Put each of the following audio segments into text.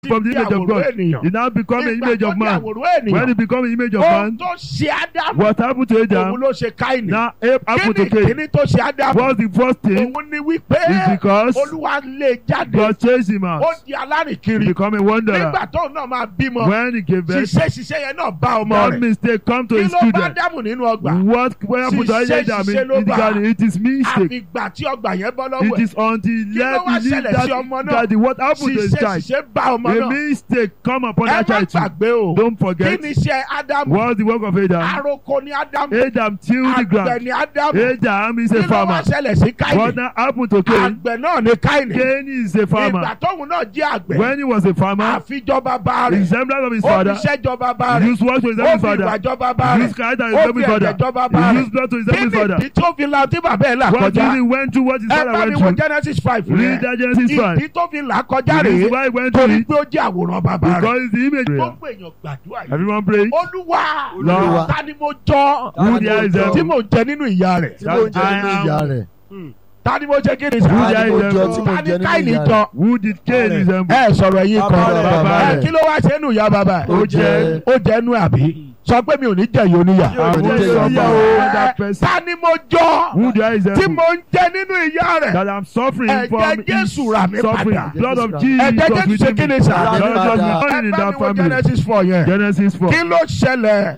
from the di image of àwòrán God. ènìyàn. He now become an Nígbà image tó of di man. àwòrán When he ènìyàn. become an image of ohun man, tó ṣe ádámù. what happened to Adam? òun ló ṣe káìní. Now Abe happened kí to ni Cain. kíní tó ṣe ádámù. What's the first thing? òun ni wípé Is because olúwa lé jáde. God chased him out. ó di alárìnkiri. Become a wanderer. nígbà tóun náà máa bímọ. When he gave birth, ṣiṣẹ́ ṣiṣẹ́ yẹn náà bá ọmọ that rẹ̀. mistake come to kí his ló bá children. dámù nínú ọgbà. What what happened to Ṣiṣẹ́ Adam in, ṣiṣẹ́ ló in the bá. garden? It is mistake. àfìgbà tí ọgbà yẹn bọ́ lọ́wọ́ It ẹ̀. is until he Kí ló left wá he leave ṣẹlẹ̀ sí ọmọ that, náà? that what happened to his ṣiṣẹ́ child. ṣiṣẹ́ bá ọmọ A náà. mistake come upon ẹ that má child too. gbàgbé o. Don't kí forget. ni iṣẹ́ ádámù. What's the work of Adam? àròkọ ni ádámù. Adam tilled the àgbẹ̀ ground. ni ádámù. Adam is kí a ló wá farmer. ṣẹlẹ̀ sí What káìní. now happened to Cain? àgbẹ̀ náà ni káìní. Cain is a ìgbà farmer. tóun náà jẹ́ àgbẹ̀. When he was a farmer, àfijọ́ bàbá rẹ̀. resemblance of his ó father, fi iṣẹ́ jọ bàbá he rẹ̀. used work to ó resemble his fi father. ìwà jọ bàbá He rẹ̀. used character to ó resemble fi his ẹ̀jẹ̀ father. jọ bàbá He rẹ̀. used blood to kí resemble his ni father. ìdí tó fi la tí bàbá ẹ̀ là What kọjá. he went through, what his ẹ father bá mi went wo through. Genesis five Read yẹn. that Genesis 5. ìdí tó fi là kọjá The reason rèé why he went through torí it, pé ó jẹ́ àwòrán bàbá rẹ̀. because it's the image. gbogbo èèyàn gbàdúrà yìí. Everyone pray. olúwa Lord. ta ni mo jọ Who there is tí them? mo jẹ nínú ìyá rẹ̀. tí mo jẹ nínú I am- ìyá rẹ̀ ta ni mo jẹ kí ni Who sá. there ta ni mo is jọ them? tí mo ta jẹ ni nínú káìní ìyá jọ. rẹ̀ Who did Cain resemble? ẹ sọ̀rọ̀ yìí Bàbá kan. rẹ̀, bàbá Ẹ, rẹ̀. kí ló wá ṣe nù ìyá bàbá ẹ̀. ó jẹ ó jẹ́ nú àbí. sọ pé mi ò ní jẹ yìí oníyà. Yóò I ní want jẹ́ ìyá somebody rẹ̀. that person. ta ni mo jọ Who there is tí them? mo ń jẹ nínú ìyá rẹ̀. That I'm suffering Ẹ̀jẹ̀ from his Jésù rà mí suffering. padà. Blood of Ẹ̀jẹ̀ Jesus Ẹ̀jẹ̀ Jésù ṣe within kí me. ni sá. Rà mí Blood of padà. God ẹ in bá that mi wo family. Genesis four yẹn. Genesis 4. kí ló ṣẹlẹ̀.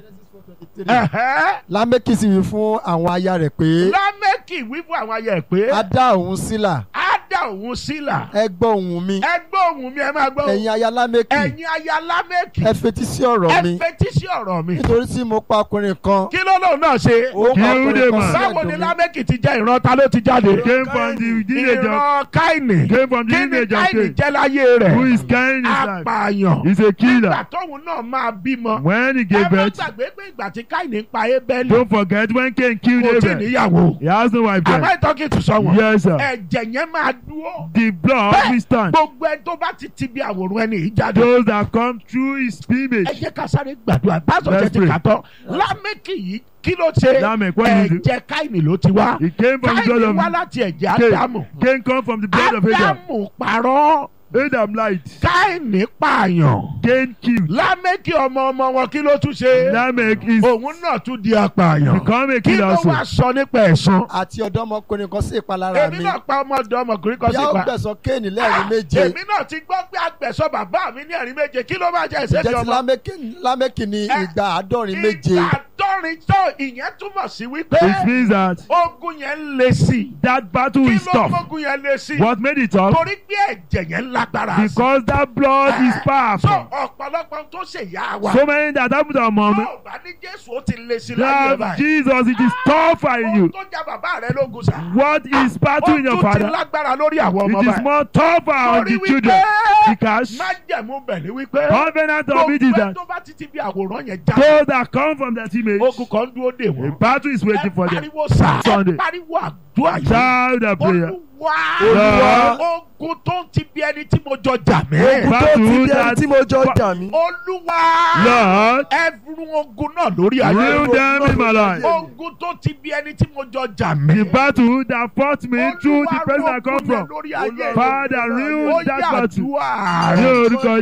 Ẹ̀hẹ́. lámẹ́kì sì wí fún àwọn aya rẹ̀ pé lámẹ́kì wí fún àwọn ayẹ pé a dá òun sílà á dá òun sílà. ẹ gbọ́ ohùn mi ẹ gbọ́ ohùn mi ẹ máa gbọ́ ohùn. ẹ̀yin aya lámẹ́kì ẹ̀yin aya lámẹ́kì. ẹ fetí sí ọ̀rọ̀ mi ẹ fetí sí ọ̀rọ̀ mi. nítorí tí mo pa ọkùnrin kan kí ló lóun náà ṣe. ó pa Kill the ọkùnrin kan man. sí báwo ni ẹ̀dùn mi lámẹ́kì ti jẹ́ ìran ta ló ti jáde. Came from the image of ìran káìnì. came from the kí ni image of káìnì Cain. jẹ́ láyé rẹ̀. Who is Cain is like? apààyàn. He's a nígbà killer. tóun náà máa bímọ. When he ẹ gave má birth, gbàgbé pé ìgbà tí káìnì ń pa ébẹ́lì. don't forget when Cain killed kò tí ì Abel. níyàwó. He has no wife am then. I talking to someone. Yes, sir. ẹ̀jẹ̀ yẹn máa dúró. The blood Bẹ́ẹ̀, will stand. gbogbo ẹ tó bá ti ti bí àwòrán ẹni yìí jáde. Those that come through his ẹ image. jẹ́ ká sáré gbàdúrà pásọ̀ Let's jẹ́ ti pray. kà tán lámẹ́kì yìí kí ló ṣe Lamech, what did he do? ẹ̀jẹ̀ káìní ló ti wá He came from the káìní blood wá of láti ẹ̀jẹ̀ Cain. ádámù Cain come from the blood of Adam. ádámù parọ́ Adam lied. káìní pààyàn Cain killed. lámẹ́kì ọmọ ọmọ wọn kí ló tún ṣe Lamech is òun náà tún di apààyàn become a kí killer ló also. wá sọ nípa ẹ̀san àti ọ̀dọ́mọkùnrin kan sí ìpalára èmi mi náà pa ọmọdé ọmọkùnrin kan bí a sí ó pa gbẹ̀sán kéènì lẹ́ẹ̀rin méje èmi náà ti gbọ́ pé agbẹ̀sọ bàbá mi ní ẹ̀rín méje kí ló máa jẹ́ jẹ́ ìṣẹ́jú ti ọmọ Lámékì- lámẹ́kì ní Ẹ- ìgbà àádọ́rin méje ìgbà àádọ́rin tó ìyẹn túmọ̀ sí wípé It means that ogun yẹn ń le sí i. that battle kí is ló tough. gbógun yẹn le sí i. What made it tough? torí pé ẹ̀jẹ̀ yẹn lágbára sí i. Because that blood is so powerful. ọ̀pọ̀lọpọ̀ tó ṣe yá wa. So many that happened to our mom. tó o bá ní jésù ó ti le sí i láyé ẹ̀ That báyìí. Jesus, it is tougher in ohun you. tó já bàbá rẹ lógun sá. What is battle in ó your tún ti father? lágbára lórí àwọn ọmọ It is báyìí. more tougher on torí the children. wípé Because májẹ̀mú bẹ̀ ni wípé covenant of it is gbogbo ẹ that tó bá ti ti bí àwòrán yẹn já. those that come from that image, ogun kan dúró dè a wọ́n. battle is waiting ẹ for them. pariwo sá. ẹ Sunday. pariwo àdúrà yìí. Shout a prayer. olúwa Olúwa. ogun tó ń ti bí ẹni tí mo jọ jà mí. ogun tó ti Battle bí ẹni that- tí mo jọ jà mí olúwa Lord, ẹrù ogun náà lórí ayé rule them in my life. ogun tó ti bí ẹni tí mo jọ jà mí. The battle that fought me through the person I come ogun yẹn from. lórí ayé Father, ó rule that yà battle. àdúrà Ní rẹ̀. orúkọ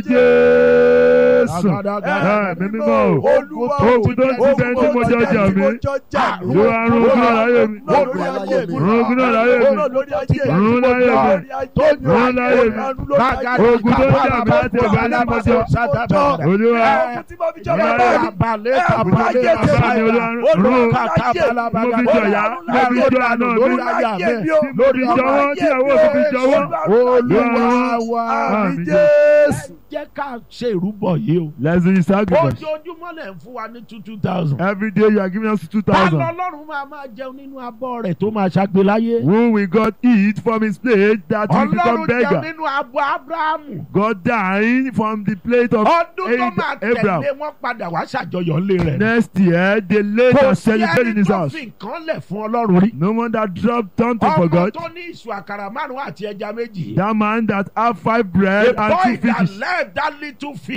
Jésù. Àgàdàgà. Ẹ mímí mọ́ o. Olúwa Ogun tó ti bẹ́ẹ̀ tí mo jọ jà mí. Ló wá rún ogun náà láyé mi. Rún ogun náà láyé mi. Rún láyé mi. Rún láyé mi. Ogun tó jà mí láti ọ̀gá ní mo jọ. Olúwa. Abalẹ̀ Bàbá kabalẹ̀ mi olúwa rún. Mo fi jọ ìyá. Mo fi jọ àná mi. Lórí jọwọ́ tí àwọn òbí fi jọwọ́. Olúwa wa. Àmín. Jésù Jẹ́ ká ṣe ìrúbọ yìí o. Let's do the sacrifice. Ojoojúmọ́ lẹ̀ ń fún wa ní two two thousand. Every day you are giving us two Ta thousand. lọ́lọ́run máa máa jẹun nínú abọ́ rẹ̀ tó máa ṣàgbé láyé? Who will God eat from his plate that will become Ọlọ́run jẹun beggar? nínú abọ́ Ábúráhámù. God dined from the plate of Ọdún tó máa Abraham. tẹ̀lé wọn padà wá ṣàjọyọ̀ ńlé rẹ̀. Next year, they later Kò sí celebrate in ẹni his tó house. fi nǹkan lẹ̀ fún Ọlọ́run rí. No one that dropped something for Ọmọ God. tó ní ìṣù àkàrà márùn-ún àti ẹja méjì. That man that have five bread The and boy two that fishes. left that little fish. Ọmọ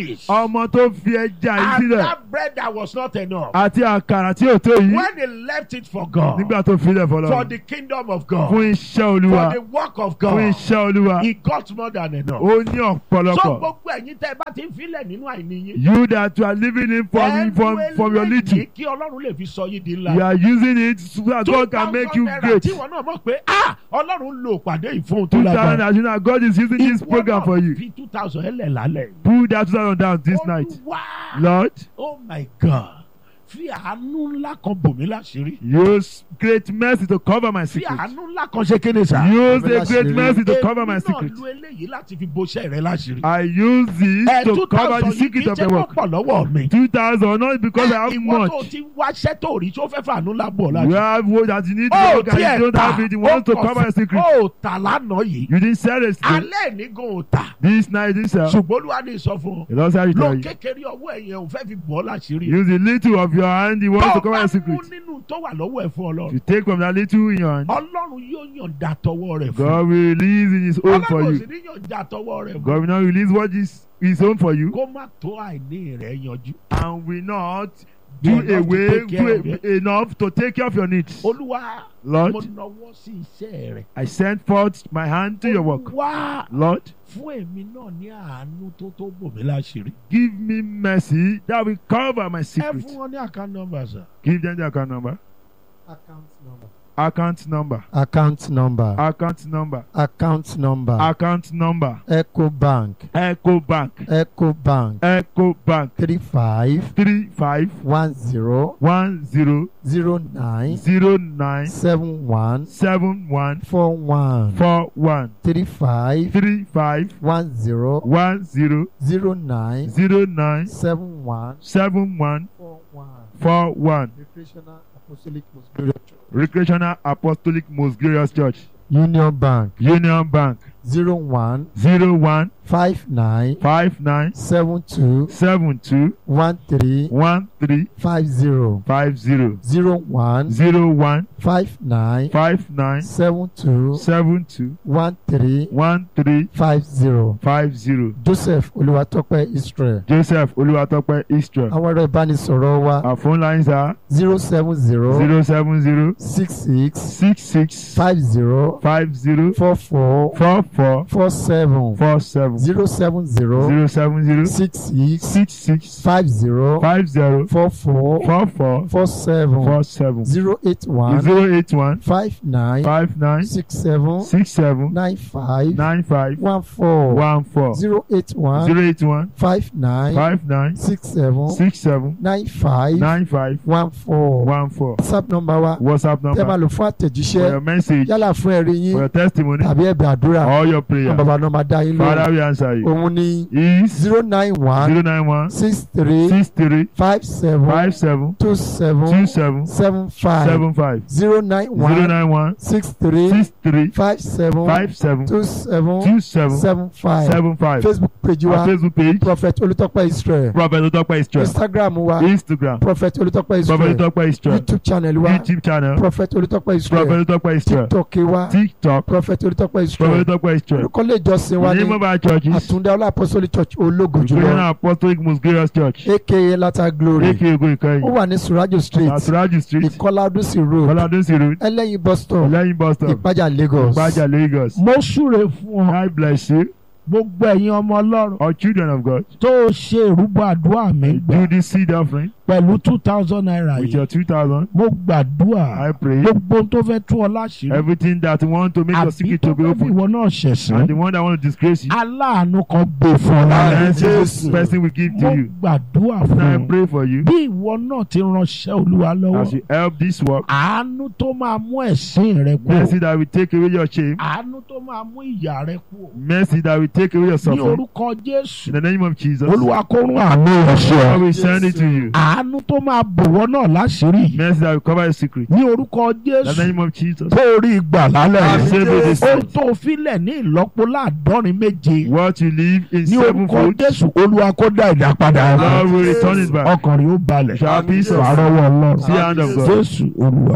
ọmọ tó fi ẹja yìí And sílẹ̀ that bread that was not enough. àti àkàrà tí ò tó yìí When he left it for God, nígbà tó filẹ̀ for fọlọ́ the kingdom of God, fún iṣẹ́ olúwa for the work of fún God, iṣẹ́ olúwa he got more than enough. ó ní So ọ̀pọ̀lọpọ̀ gbogbo ẹ̀yin tẹ́ ẹ bá ti ń filẹ̀ nínú àìní yín. you that you are living in from ẹ from lo from your little eléyìí kí Ọlọ́run lè fi sọ yín di ńlá. you are using it so that God can 2,000 make you naira great tí wọn náà mọ̀ pé ah Ọlọ́run lo ìpàdé yìí fún un tó two thousand lágbára. as you know God is using this Ìwọ program náà for you fi two thousand ẹlẹ̀ lálẹ́. pull that two thousand down this night Olúwa Lord oh my God fi àánú ńlá kan bò mí láṣìírí. use great mercy to cover my fi secret àánú ńlá kan ṣe kéde sá. use Cover a great láṣìírí. mercy to cover my Èmi secret náà lo eléyìí láti fi boṣẹ́ rẹ láṣìírí. I use this ẹ to two cover the thousand yìí kì secret í of ṣe the work pọ̀ lọ́wọ́ mi. two thousand not because I have Ìwọ tó much ti wáṣẹ́ tó rí tó fẹ́ fàánú ńlá bọ̀ you láṣìírí. have what that you need to Ó work and tiẹ̀ you don't ta have it you want to ó cover your secret ó tà lánàá yìí. you didn't sell it still alẹ́ ní gan ò tà. this night you didn't sell ṣùgbọ́n olúwa ní sọ fún ọ. the Lord said it lo to you kékeré ọwọ́ ẹ̀yẹn ò fẹ́ fi bọ́ láṣìírí. use the little of your hand you want tó to o cover bá your mú secret nínú tó wà lọ́wọ́ ẹ̀ fún if ọlọ́run. you take from that little in your hand ọlọ́run yóò yọ̀ǹda tọwọ́ rẹ̀ fún. God will release in his own for ọlọ́run ò you sì ní yọ̀ǹda tọwọ́ rẹ̀ God fún. will not release what is his own for you kó má tó àìní rẹ̀ yanjú. and will not Do do enough to away take care of do it. enough to take care of your needs olúwa Lord mo nawọ́ sí iṣẹ́ rẹ̀. I send forth my hand to your work olúwa Lord fún èmi náà ní àánú tó tó bò mí láṣìírí. give me mercy that will cover my ẹ secret fún wọn ní account number sir. give them the account number account number account number account number account number account number account number eco bank Echo Bank eco bank Echo Bank three five three five one zero one zero zero nine zero nine seven one seven one four one four one three five three five one zero one zero zero nine zero nine seven one seven one four one four one recreational apostolic most glorious church recreational apostolic most glorious church union bank union bank zero one zero one five nine five nine seven two seven two one three one three five zero five zero zero one zero one five nine five nine seven two seven two one three one three five zero five zero joseph olúwatópẹ́ israel joseph olúwatópẹ́ israel àwọn ẹ̀rọ ìbánisọ̀rọ̀ wa our phone lines are zero seven zero zero seven zero six six six six five zero five zero four four four four four seven four seven zero seven zero zero seven zero six six six six five zero five zero four four four four four seven four seven zero eight one zero eight one five nine five nine six seven six seven nine five nine five one four one four zero eight one zero eight one five nine five nine six seven six seven nine five nine five one four one four whatsapp number wa whatsapp tẹ́ máa number lò fún for àtẹ̀jíṣẹ́ your message yálà fún ẹ̀rí for yín your testimony tàbí ẹ̀bẹ̀ àdúrà or your àwọn prayer bàbá náà máa dá yín lóhùn father will answer you òun ní is zero nine one zero nine one six three six three five seven five seven two two seven seven seven five seven five zero nine zero one nine one six three six three five seven five seven two seven two seven seven five seven five facebook page our wa facebook page prophet olùtọ́pẹ́ israel prophet otope israel instagram wa instagram prophet olùtọ́pẹ́ prophet israel otope israel youtube channel wa youtube channel prophet olùtọ́pẹ́ prophet israel otope israel tiktok wa tiktok prophet olùtọ́pẹ́ prophet israel otope israel orúkọ ilé ìjọsìn wa the ní name of our church is àtúndá ọlá apostolic church ológo Recreational jùlọ apostolic most glorious church aka lata glory aka ogo ó ikoyi wà ní surajo street asuraju street ìkọlá ọdúnsì road ọládúnsì road ẹlẹ́yin bus stop lẹ́yìn bus stop ìpájà lagos. gbajà lagos mo súre fún ọ god bless you gbogbo ẹ̀yin ọmọ ọlọ́run all children of god tó o ṣe ìrúbọ àdúrà mi gbà do this seed offering pẹ̀lú two thousand naira with yìí your two thousand mo gbàdúrà i pray gbogbo ohun tó fẹ́ tú ọ láṣìírí everything that want to make your àbí secret tó to be fẹ́ fi open ìwọ náà and ṣẹ̀sán the one that want to disgrace you aláàánú kan gbé fún ọ lára and Jesus. this person will give mo to you gbàdúrà and fún i ọ pray for you bí ìwọ náà ti ránṣẹ́ olúwa as lọ́wọ́ you help this work àánú tó máa mú ẹ̀sín rẹ kú mercy that will take away your shame àánú tó máa mú ìyà rẹ kú mercy that will take away your ní suffering orúkọ jésù in the name of jesus olúwa kó rún àánú rẹ sí i ọ will send it to you àánú tó máa bòwọ́ náà láṣìírí mercy that will cover your secret ní orúkọ in the jésù name of jesus tó rí ìgbà lálẹ́ Àmín yìí Jésù. ohun tó filẹ̀ ní ìlọ́po láàdọ́rin méje what you live in ní orúkọ sevenfold jésù olúwa kó dá ìdá padà lord will return it back ọkàn rẹ̀ ó balẹ̀ shall peace wàá of rọ́wọ́ ọlọ́run see hand of god jésù olúwa wa.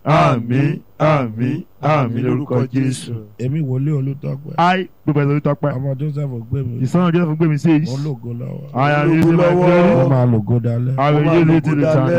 àmín àmín àmín lórúkọ jésù. èmi wòlé olùtọ́pẹ́ I gbogbo ẹ̀sọ́ tó pẹ́. ọmọ joseph gbé mi ìsọ̀rọ̀ jẹ́ fún gbé mi sí èyí. mo lógo lọ́wọ́ I am Ológun using my lọ́wọ́. glory. mo máa lògo dalẹ́. I will Ó máa use lògo it till the dalẹ́. time.